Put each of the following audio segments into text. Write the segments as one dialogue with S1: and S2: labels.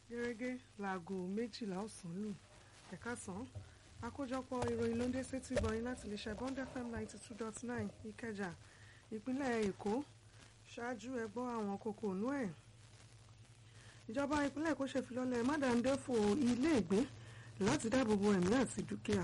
S1: gẹ́gẹ́ láago méjìlá ọ̀sán lù ẹ̀ka sàn àkójọpọ̀ ìròyìn ló ń dé sétí ìbọyìn láti lè ṣe bond fm ninety two dot nine ìkẹjà ìpínlẹ̀ èkó ṣáájú ẹgbọ́ àwọn kókó ònú ẹ̀ ìjọba ìpínlẹ̀ èkó ṣèfilọ́lẹ̀ mádàndéfò ilé ìgbé láti dáàbò bo ẹ̀mí àti dúkìá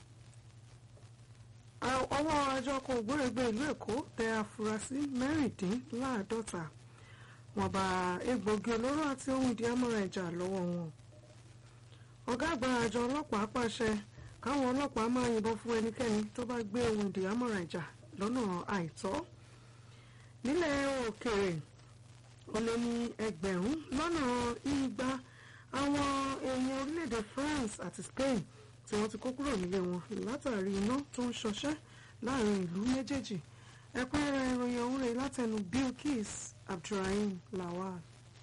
S1: ọwọ́ àjọ kan ògbórègbè ìlú èkó tẹ afurasí mẹ́rìndínláàádọ́ta wọ́n bá egbògi olóró àti ohun ìdí amọ́ra ẹ̀jà lọ́wọ́ wọn ọ̀gá àgbà àjọ ọlọ́pàá pàṣẹ káwọn ọlọ́pàá máa yìnbọn fún ẹnikẹ́ni tó bá gbé ohun ìdí amọ́ra ẹ̀jà lọ́nà àìtọ́ nílẹ̀ òkèèrè ó lé ní ẹgbẹ̀rún lọ́nà igba àwọn èèyàn orílẹ̀-èdè France àti Spain tí wọ́n ti kó kúrò nílé wọn látàrí iná tó ń ṣọṣẹ́ láàrin ìlú méjèèjì ẹ̀kúnrẹ́rẹ́ ìròyìn ọ̀hún rẹ̀ látẹnu Bilkis Abdulrahim Lawal.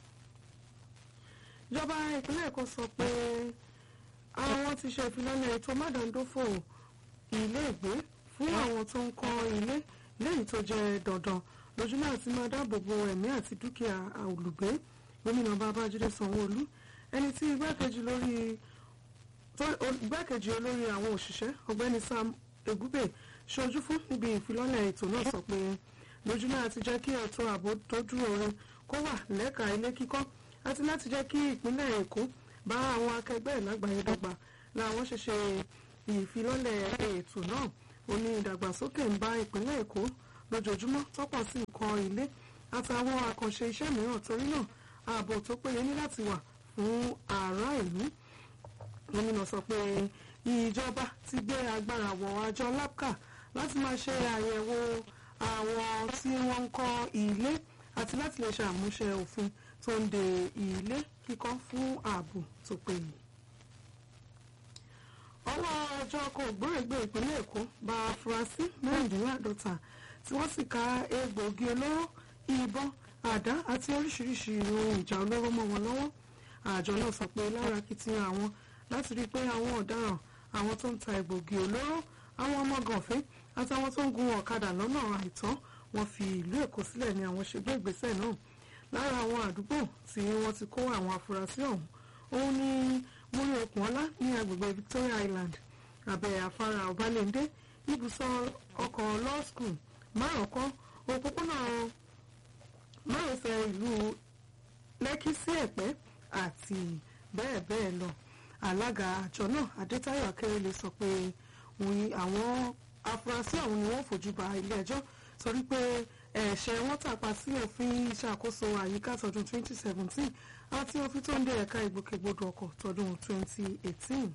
S1: ìjọba ìpínlẹ̀ Èkó sọ pé àwọn ti ṣe ìfilọ́lẹ̀ ètò mádàndófò ilé ìgbé fún àwọn tó ń kọ́ ilé lẹ́yìn tó jẹ́ dandan lójúmọ́ àti máa dáàbò bo ẹ̀mí àti dúkìá olùgbé gómìnà Babájídé Sanwó-Olú ẹni tí igbákejì lórí igbákejì olórí àwọn òṣìṣẹ́ ọ̀gbẹ́ni Sam Egube ṣojú fún níbi ìfilọ́lẹ̀ ètò náà sọ pé lójúmọ́ àti jẹ́ kí ètò ààbò tó dúró re kó wà lẹ́ka ilé kíkọ́ àti láti jẹ́ kí ìpínlẹ̀ Èkó bá àwọn akẹgbẹ́ ẹ̀ lágbàáyé dọ́gba làwọn ṣe ṣe ìfilọ́lẹ̀ ètò náà ó ní ìdàgbàsókè ń bá ìpínlẹ̀ Èkó lójoojúmọ́ tọ́pọ̀ sí nǹkan ilé àtàwọn àkànṣe iṣẹ́ mìíràn torí náà ààbò tó péye ní láti wà fún ará ìlú gómìnà sọ pé ìjọba ti gbé agbára wọ àjọ lapca láti máa ṣe àyẹ̀wò àwọn tí wọ́n ń kọ́ ilé àti láti lè ṣe àmúṣe òfin tó ń de ilé kíkọ́ fún ààbò tó péye. ọwọ́ ọjọ́ kò gbóògbé ìpínlẹ̀ èkó bá afurasí mẹ́rìndínláàdọ́ta tí wọ́n sì ka egbòogi olóró ìbọn àdá àti oríṣiríṣi ohun ìjà olóró mọ́ wọn lọ́wọ́ àjọ náà sọ pé lára akitiyan àwọn láti rí i pé àwọn ọ̀daràn àwọn tó ń ta egbògi olóró àwọn ọmọ gànfẹ́ àtàwọn tó ń gun ọ̀kadà lọ́nà àìtọ́ wọn fi ìlú èkó sílẹ̀ ni àwọn ṣe gbé ìgbésẹ̀ náà lára àwọn àdúgbò tí wọ́n ti kó àwọn afurasí ọ̀hún òun ni múrí okùn ọlá ní agbègbè Victoria Island abẹ́ afárá ọbalẹ́ndé ibùsọ̀ ọkọ̀ law school márùnkọ́ òpópónà márosẹ̀ ìlú lẹ́kí sí ẹ̀pẹ́ àti bẹ́ẹ̀ bẹ́ẹ̀ lọ alága àjọ náà adétáyọ̀ akérèlé sọ pé àwọn afurasí ọ̀hún ni wọ́n fojú ba ilé-ẹjọ́ torí pé ẹ̀ṣẹ̀ wọn tàpá sí òfin ìṣàkóso àyíká tọdún 2017 àti òfin tó ń de ẹ̀ka ìgbòkègbodò ọkọ̀ tọdún 2018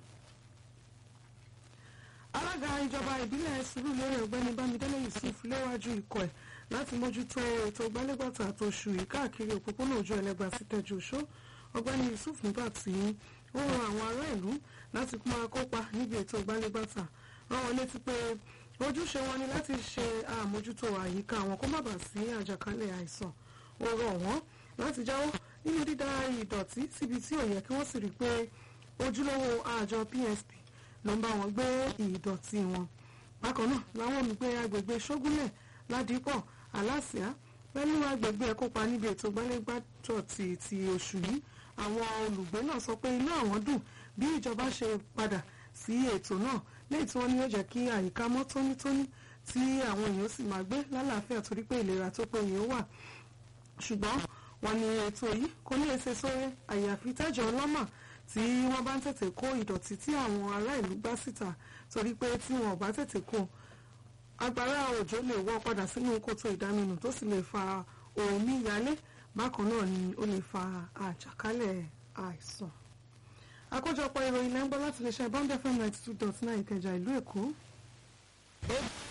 S1: alága ìjọba ìbílẹ̀ Sùúrùlérè ọ̀gbẹ́ni bámidélé yusuf léwájú ikọ̀ ẹ̀ láti mójútó ètò gbálẹ́gbàtà tó ṣù yìí káàkiri òpópónà ojú ẹlẹ́gbà sí tẹ́jú oṣó ọ̀gbẹ́ni yusuf nígbà tí ó rọ àwọn ará ìlú láti máa kópa níbi ètò gbálẹ́gbàtà rán wọn létí pé ojúṣe wọn ni láti ṣe àmójútó àyíká wọn kó má bàa sí àjàkálẹ̀ àìsàn ó rọ̀ wọ́n láti jáwọ́ nínú dídá ìdọ̀tí síbi tí ò yẹ kí wọ́n sì rí i pé ojúlówó àjọ PSP ló ń bá wọn gbé ìdọ̀tí wọn bákan náà làwọn olùgbé agbègbè ṣógúnlẹ̀ ládìpọ̀ aláṣìá pẹ̀lú agbègbè kópa níbi ètò gbálẹ́gbàtọ̀ ti ti oṣù yìí àwọn olùgbé náà sọ pé inú àwọn dùn bí ìjọba ṣe padà sí ètò náà lẹ́yìn tí wọ́n ní ó jẹ́ kí àyíká mọ́ tónítóní tí àwọn èèyàn sì máa gbé lálàáfíà torí pé ìlera tó péye ó wà ṣùgbọ́n wọ́n ní ètò yìí kò ní èsè sórí àyàfi tẹ́jọ́ ọlọ́mà tí wọ́n bá ń tètè kó ìdọ̀tí tí àwọn ará ìlú gbá síta torí pé tí wọn ò bá tètè kó agbára òjò lè wọ́ padà sínú kòtò ìdáminù tó sì lè fa omi yálé bákan náà ni ó lè fa àjàkálẹ̀ àìsàn. àkójọpọ̀ ìròyìn lẹ́ńgbọ́n láti lè ṣe bond fm ninety two dot nine ìkẹjà ìlú èkó.